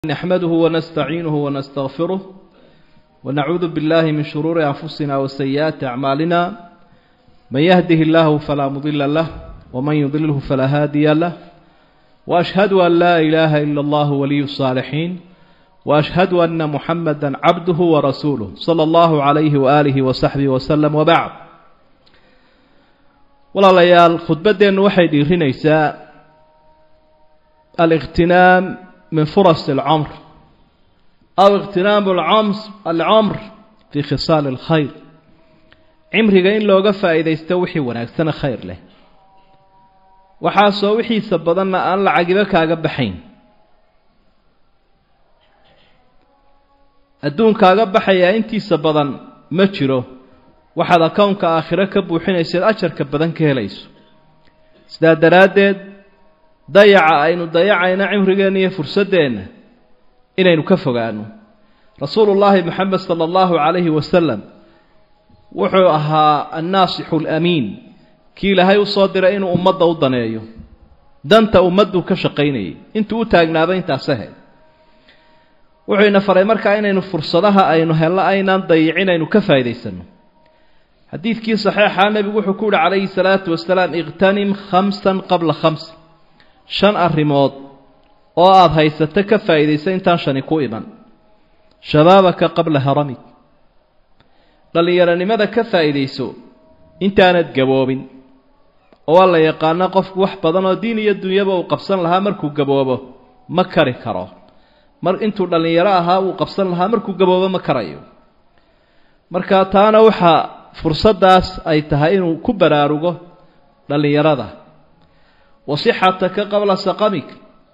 نحمده ونستعينه ونستغفره ونعوذ بالله من شرور أنفسنا وسيئات أعمالنا من يهده الله فلا مضل له ومن يضلله فلا هادي له وأشهد أن لا إله إلا الله ولي الصالحين وأشهد أن محمدا عبده ورسوله صلى الله عليه وآله وصحبه وسلم وبعد walaalayaal khudbaddeennu waxay dhiirinaysaa aliqhtinaam min furas alcamr aw iqhtinaamu alcamr fii khisaali alkhayr cimriga in looga faa'iidaysto wixii wanaagsana khayr leh waxaasoo wixiisa badanna aan lacagiba kaaga baxayn adduunkaaga baxayaa intiisa badan ma jiro waxaad akownka aakhiro ka buuxinayseed ajarka badan ka helayso sidaa daraaddeed dayaca aynu dayacayno cimrigeenna iyo fursaddeenna inaynu ka fogaano rasuulullaahi moxamed sala allahu calayhi wasalam wuxuu ahaa annaasixu alamiin kii ilaahay u soo diray inuu ummadda u daneeyo danta ummadduu ka shaqaynayay intuu u taagnaaba intaas ahayd wuxuu ina faray markaa inaynu fursadaha aynu helno aynaan dayicin aynu ka faa'iidaysanno xadiidkii saxiixaa nebigu wuxuu ku yihi calayhi salaatu wasalaam iqhtanim khamsan qabla khams shan arrimood oo aada haysato ka faa'iidaysa intaan shani ku iman shabaabaka qabla haramig dhallinyaronimada ka faa'iidayso intaanad gaboobin oo waa la yaqaana qofku wax badan oo diin iyo dunyaba uu qabsan lahaa markuu gaboobo ma kari karo mar intuu dhallinyaro ahaa uu qabsan lahaa markuu gaboobo ma karayo marka taana waxaa fursaddaas ay tahay inuu ku baraarugo dhallinyarada wasixataka qabla saqamik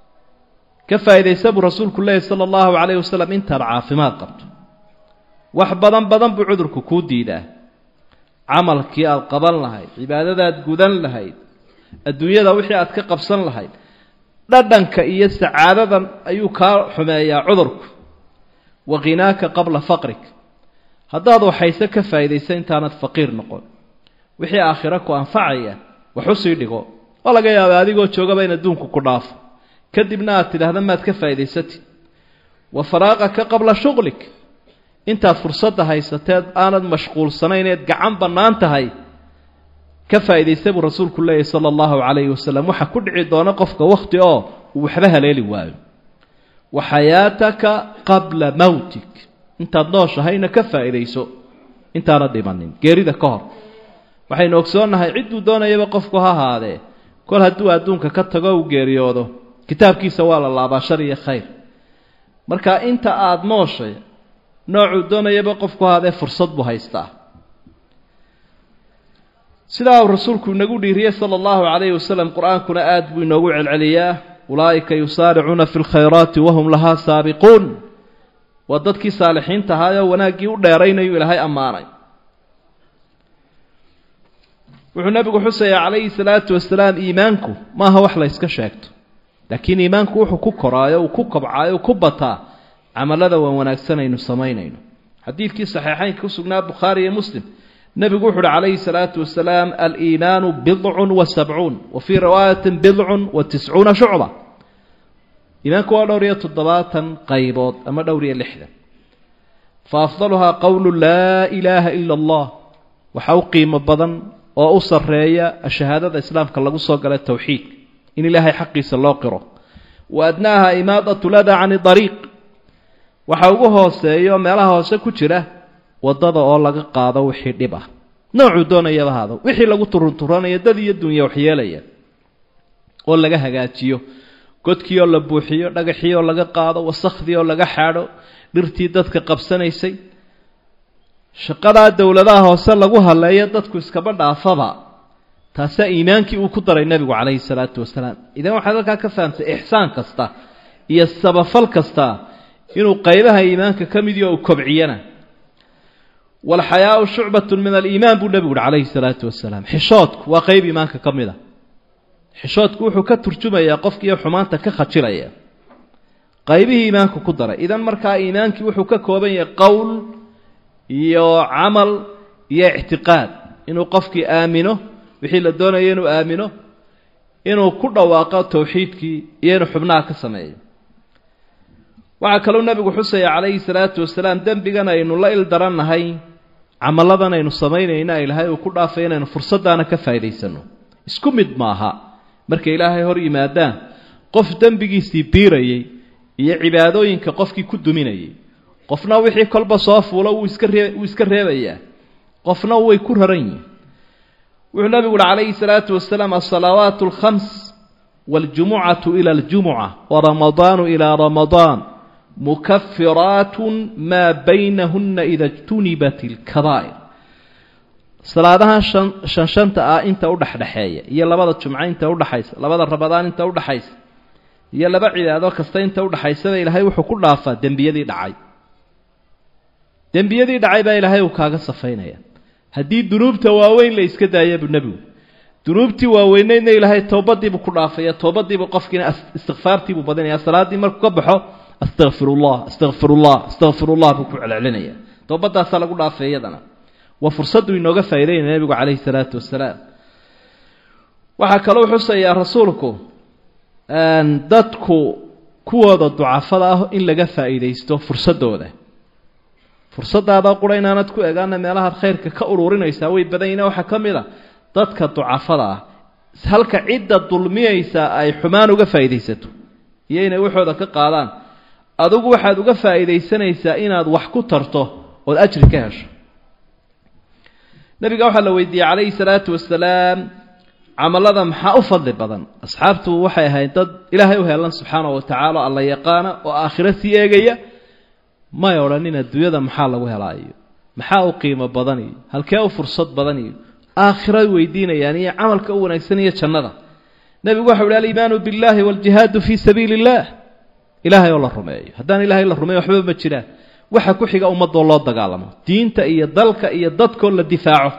ka faa'iidaysa buu rasuulku leeyahy sala allahu calayhi wasalam intaad caafimaad qabto wax badan badan buu cudurku kuu diidaa camalkii aada qaban lahayd cibaadadaad gudan lahayd adduunyada wixii aad ka qabsan lahayd dhadhanka iyo sacaadadan ayuu kaa xumeeyaa cudurku wa khinaaka qabla faqrik haddaad waxayse ka faa'iidaysa intaanad faqiir noqon wixii aakhiro ku anfacaya wax u sii dhigo waa laga yaabaa adigoo joogaba in adduunku ku dhaafo kadibna aad tidhaahda maad ka faa'idaysatid wa faraaqaka qabla shuqlik intaad fursadda haysateed aanad mashquulsanayn eed gacan bannaan tahay ka faa'iidaysta buu rasuulku leeyahy sala allahu calayhi wasalam waxaa ku dhici doona qofka wakhti oo uu waxba haleeli waayo wa xayaataka qabla mawtik intaad nooshahayna ka faa'iidayso intaana dhimanin geerida ka hor waxaynu ogsoonnahay cidduu doonayaba qofku ha ahaadee kol hadduu adduunka ka tago uu geeriyoodo kitaabkiisa waa la laabaa shar iyo khayr marka inta aada nooshay noocuu doonayaba qofku ha ahaadee fursad buu haystaa sidaa uu rasuulku inagu dhiiriyey sala allahu calayhi wasalam qur-aankuna aada buu inoogu celceliyaa ulaa'ika yusaaricuuna fi lkhayraati wahum lahaa saabiquun waa dadkii saalixiinta ahaayoo wanaaggii u dheeraynayu ilaahay ammaanay wuxuu nebigu xusayaa calayhi salaatu wasalaam iimaanku maaha wax la yska sheegto laakiin iimaanku wuxuu ku koraayo uu ku kobcaayo uu ku bataa camallada waan wanaagsan aynu samaynayno xadiidkii saxiixaynka ku sugnaa bukhaari iyo muslim nebigu wuxu uhi calayhi salaatu wasalaam aliimaanu bidcun wa sabcuun wa fii riwaayatin bidcun wa tiscuuna shucba iimaanku waa dhowr iyo toddobaatan qaybood ama dhowr iyo lixdan fa afdaluhaa qowlu laa ilaaha ila allah waxaa u qiimo badan oo u sarreeya shahaadada islaamka lagu soo gala towxiidka in ilaahay xaqiisa loo qiro wa adnaaha imaadatu lada cani dariiq waxa ugu hooseeyo meelaha hoose ku jira waddada oo laga qaado wixii dhib ah noocuu doonayaba haado wixii lagu turunturanayo dad iyo dunya waxyeelaya oo laga hagaajiyo godkii oo la buuxiyo dhagaxii oo laga qaado wasakhdii oo laga xaadho dhirtii dadka qabsanaysay shaqadaa dowladaha hoose lagu haleeyo dadku iskaba dhaafaba taasaa iimaankii uu ku daray nebigu calayhi salaatu wasalaam idan waxaad halkaa ka fahamtay ixsaan kasta iyo sabafal kasta inuu qaybaha iimaanka ka mid iyo uu kobciyana walxayaau shucbatun min aliimaan buu nebigu uhi calayhi salaatu wasalaam xishoodku waa qayb iimaanka ka mid a xishoodku wuxuu ka turjumayaa qofkiiyo xumaanta ka khajilaya qaybihii iimaanku ku daray idan markaa iimaankii wuxuu ka kooban yahay qowl iyo camal iyo ictiqaad inuu qofkii aamino wixii la doonayo inuu aamino inuu ku dhawaaqo towxiidkii iyo inuu xubnaha ka sameeyo waxaa kaloo nebigu xusaya calayhi salaatu wasalaam dembigan aynu la il darannahay camalladan aynu samaynayna ilaahay uu ku dhaafay inaynu fursaddaana ka faa'idaysano isku mid maaha markay ilaahay hor yimaadaan qof dembigiisii biirayay iyo cibaadooyinka qofkii ku duminayay qofna wixii kolba soo fuulo wuu iska ree wuu iska reebayaa qofna way ku raran yihin wuxuu nabigu uhi calayhi salaatu wasalaam alsalaawaat alkhams waاljumucatu ila aljumuca waramadaanu ilaa ramadaan mukafiraatun maa baynahuna ida ijtunibat ilkabaa'ir salaadahan shan shan shanta ah inta udhexdhexeeya iyo labada jumco inta udhaxaysa labada ramadaan inta udhaxaysa iyo laba cibaado kasta inta udhaxaysaba ilaahay wuxuu ku dhaafaa dembiyadii dhacay dembiyadii dhacay baa ilaahay uu kaaga safaynaya haddii dunuubta waaweyn la iska daaya buu nebigu dunuubtii waaweyneydna ilaahay toobadiibuu ku dhaafaya toobadiibuu qofkiina istikfaartiibuu badinaya salaaddii markuu ka baxo astaqfirullah astaqfirullah astaqfirullah buu ku celcelinaya toobadaasaa lagu dhaafay iyadana waa fursaddu inooga faa'idaynaya nebigu calayhi salaatu wasalaam waxaa kaloo xusayaa rasuulku dadku kuwooda ducafada ah in laga faa'iidaysto fursaddooda fursadaada qura inaanad ku egaana meelahaad khayrka ka ururinaysaa way badan yihin waxaa ka mid a dadka ducafada ah halka cidda dulmiyaysa ay xumaan uga faa'iidaysato iyo inay waxooda ka qaadaan adigu waxaad uga faa'iidaysanaysaa inaad wax ku tarto ood ajri ka hesho nabiga waxaa la weydiiyey calayhi salaatu wasalaam camalada maxaa u fadli badan asxaabtu waxay ahayd dad ilaahay u heelan subxaana wa tacaala alla yaqaana oo aakhiro sii eegaya may odhanin adduunyada maxaa lagu helaayo maxaa u qiimo badan iyo halkee u fursad badan iyo aakhira weydiinayaan iyo camalka u wanaagsan iyo jannada nebigu waxau ihi aliimaanu biاllahi wاljihaadu fii sabiili اllah ilaahay oo la rumeeyo haddaan ilahay la rumeeyo waxba ma jiraan waxa ku xiga ummadoo loo dagaalamo diinta iyo dalka iyo dadkoo la difaaco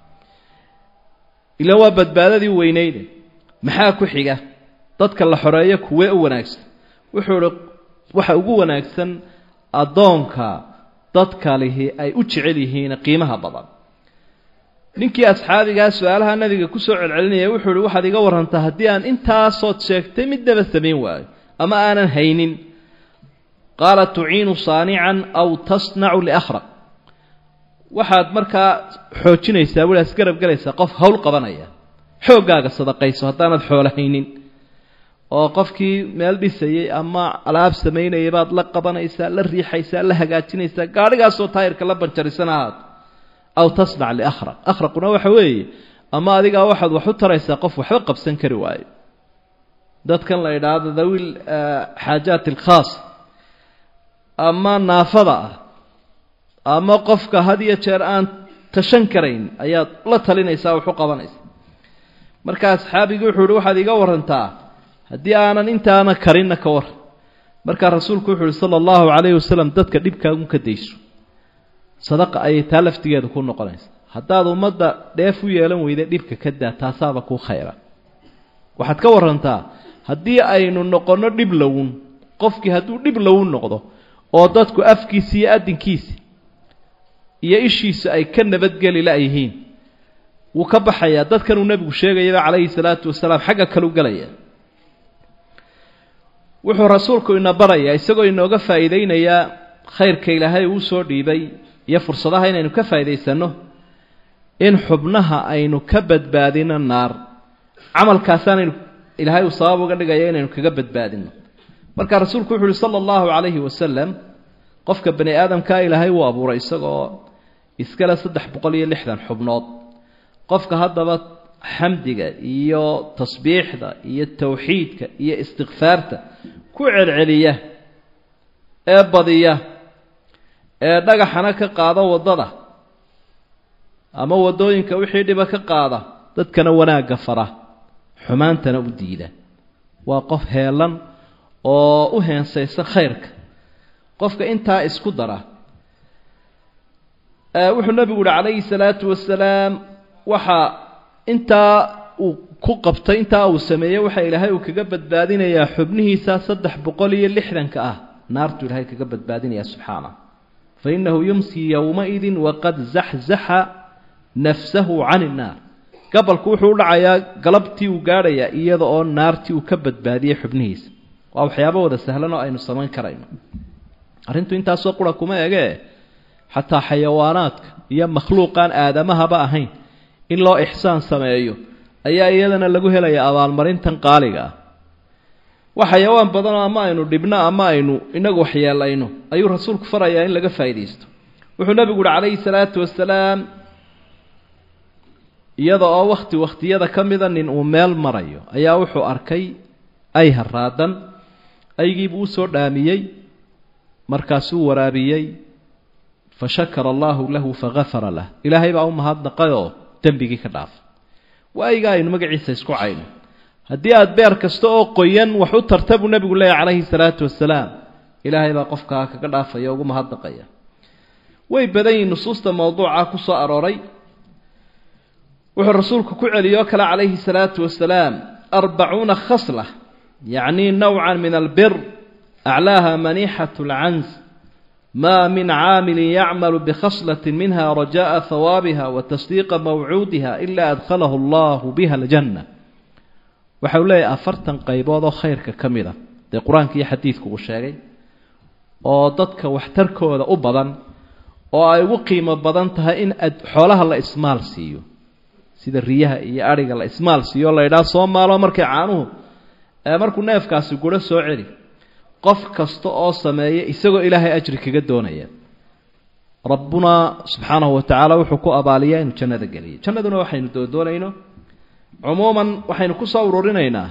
ila waa badbaadadii weyneyde maxaa ku xiga dadka la xoreeyo kuwee u wanaagsan wuxuu ihi waxa ugu wanaagsan addoonka dadka lihi ay u jecel yihiin qiimaha badan ninkii asxaabigaa su-aalaha nabiga kusoo celcelinaya wuxuu ihi waxaad iga warantaa haddii aan intaasood sheegtay midnaba samayn waayo ama aanan haynin qaala tuciinu saanican aw tasnacu liakhraq waxaad markaa xoojinaysaa weli asgarab galaysaa qof hawl qabanaya xooggaaga sadaqayso haddaanad xoolo haynin oo qofkii meel dhisayay ama alaab samaynayay baad la qabanaysaa la riixaysaa la hagaajinaysaa gaadhigaasoo taayirka la banjarisan ahaato aw tasnac liakhraq akhraquna waxa weeye ama adigaa waxaad wax u taraysaa qof waxba qabsan kari waayo dadkan la idhaahdo dawiil xaajaat alkhaas ama naafada ah ama qofka had iyo jeer aan tashan karayn ayaad la talinaysaa wax u qabanaysa marka asxaabigii wuxuu ihi waxaad iga warantaa haddii aanan intaana karinna ka waran markaa rasuulku wuxuu uhi sala allahu calayhi wasalam dadka dhibkaagun ka dayso sadaqa ayay taa laftigeeda ku noqonaysa haddaad ummadda dheef u yeelan weyda dhibka ka daa taasaaba kuu khayra waxaad ka warantaa haddii aynu noqonno dhib lowun qofkii hadduu dhib lowun noqdo oo dadku afkiisi iyo addinkiisi iyo ishiisu ay ka nabadgeli la-yihiin wuu ka baxayaa dadkanuu nebigu sheegayaba calayhi salaatu wasalaam xagga kalu gelaya wuxuu rasuulku ina barayaa isagoo inooga faa'iideynayaa khayrka ilaahay uu soo dhiibay iyo fursadaha inaynu ka faa'iidaysanno in xubnaha aynu ka badbaadino naar camalkaasaanaynu ilaahay uu sabab uga dhigaya inaynu kaga badbaadino marka rasuulku wuxu uhi sala allahu calayhi wasalam qofka bani aadamkaa ilaahay uu abuuray isagoo iskale saddex boqol iyo lixdan xubnood qofka haddaba xamdiga iyo tasbiixda iyo towxiidka iyo istikfaarta ku celceliya ee badiya ee dhagaxana ka qaada waddada ama waddooyinka wixii dhiba ka qaada dadkana wanaagga fara xumaantana u diida waa qof heelan oo u heensaysa khayrka qofka intaa isku dara wuxuu nebigu uhi calayhi salaatu wasalaam waxaa intaa uu ku qabtay intaa uu sameeyey waxa ilaahay uu kaga badbaadinayaa xubnihiisa saddex boqol iyo lixdanka ah naartuu ilaahay kaga badbaadinaya subxaana fa innahu yumsii yowmaidin waqad zaxzaxa nafsahu can innaar gabalku wuxuu u dhacayaa galabtii uu gaadhayaa iyada oo naartii uu ka badbaadiyey xubnihiisa waa waxyaabo wada sahlan oo aynu samayn karayno arrintu intaasoo qura kuma egee xataa xayawaanaadka iyo makhluuqaan aadamahaba ahayn in loo ixsaan sameeyo ayaa iyadana lagu helaya abaalmarintan qaaliga ah wax xayawaan badanoo ama aynu dhibno ama aynu inagu waxyeelayno ayuu rasuulku farayaa in laga faa'iidaysto wuxuu nebigu uhi calayhi salaatu wasalaam iyada oo wakhti wakhtiyada ka mida nin uu meel marayo ayaa wuxuu arkay ay haraadan aygiibuu usoo dhaamiyey markaasuu waraabiyey fa shakara allaahu lahu fagafara lah ilaahay baa u mahadnaqayoo dembigii ka dhaafay waa ayga aynu magaciisa isku cayno haddii aada beer kasta oo qoyan wax u tarta buu nebigu leeyahy calayhi salaatu wasalaam ilaahay baa qofkaa kaga dhaafaya ugu mahadnaqaya way badan yihiin nusuusta mawduuca ku soo arooray wuxuu rasuulku ku celiyoo kale calayhi salaatu wasalaam arbacuuna khasla yacni nowcan min albir aclaaha maniixat lcans ma min caamilin yacmalu bikhaslatin minha raja'a hawaabiha wa tasdiiqa mawcuudiha ila adkhalahu allahu biha aljanna waxa uu leeyahay afartan qaybood oo khayrka ka mid a dee qur-aanka iyo xadiidku uu sheegay oo dadka waxtarkooda u badan oo ay ugu qiimo badan tahay in xoolaha la ismaal siiyo sida riyaha iyo adhiga la ismaal siiyo la yidhaha soo maalo markay caanuhu markuu neefkaasi guro soo celi qof kasta oo sameeya isagoo ilaahay ajri kaga doonaya rabbuna subxaanahu wa tacaala wuxuu ku abaaliyaa inuu jannada geliyo jannaduna waxaynu doodoonayno cumuuman waxaynu ku soo ururinaynaa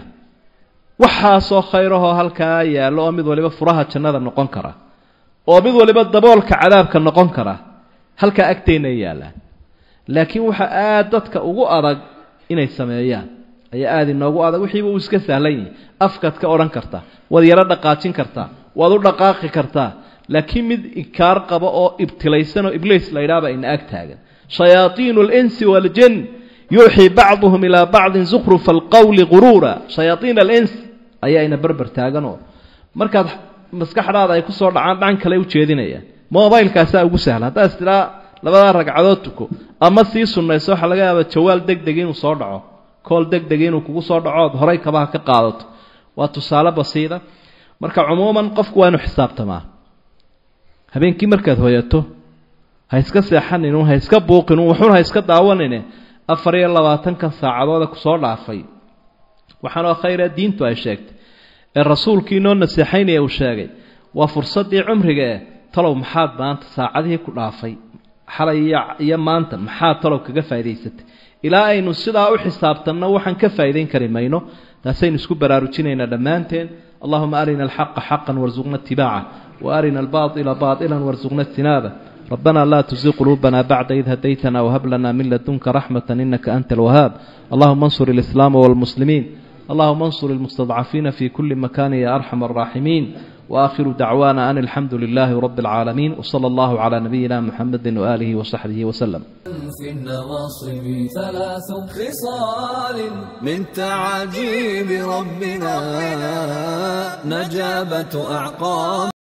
waxaasoo khayrahoo halkaa yaallo oo mid waliba furaha jannada noqon kara oo mid waliba daboolka cadaabka noqon kara halkaa agteenna yaallaan laakiin waxa aada dadka ugu adag inay sameeyaan ayaa aada inoogu adag wixiiba uu iska sahlan yahay afkaad ka odhan kartaa waad yaro dhaqaajin kartaa waad u dhaqaaqi kartaa laakiin mid inkaar qaba oo ibtilaysan oo ibliis la yidhahba ina ag taagan shayaaiinu alinsi waaljin yuuxii bacduhum ilaa bacdin zukhrufa alqowli guruura shayaaiin alins ayaa ina berber taaganoo markaad maskaxdaada ay kusoo dhacaan dhan kale ujeedinayaan mobilekaasaa ugu sahla haddaad istidhaa labadaa ragcadood tuko ama sii sunnayso waxaa laga yaaba jawaal deg deg inuu soo dhaco kool deg deg inuu kugu soo dhaco ood horay kabaha ka qaadato waa tusaale basiida marka cumuuman qofku waa inu xisaabtamaa habeenkii markaad hoyato ha iska seexaninun ha iska buuqinun waxun ha iska daawanine afar iyo labaatankan saacadooda kusoo dhaafay waxaanoo khayra diintu ay sheegtay ee rasuulkii inoo naseexaynaya uu sheegay waa fursaddii cumriga eh talow maxaad maanta saacadihii ku dhaafay xalay iyo maanta maxaad talow kaga faa'idaysatay ilaa aynu sidaa u xisaabtanno waxaan ka faa'idayn kari mayno taasaynu isku baraarujinaynaa dhammaanteen allahuma arina alxaqa xaqan warsuqna itibaaca wa arina albaaila baailan warsuqna ijtinaaba ربنا لا تزغ قلوبنا بعد إذ هديتنا وهب لنا من لدنك رحمة إنك أنت الوهاب اللهم انصر الإسلام والمسلمين اللهم انصر المستضعفين في كل مكان يا أرحم الراحمين وآخر دعوانا أن الحمد لله رب العالمين وصلى الله على نبينا محمد وآله وصحبه وسلم في النواصب ثلاث خصال من تعاجيب ربنا نجابة أعقاب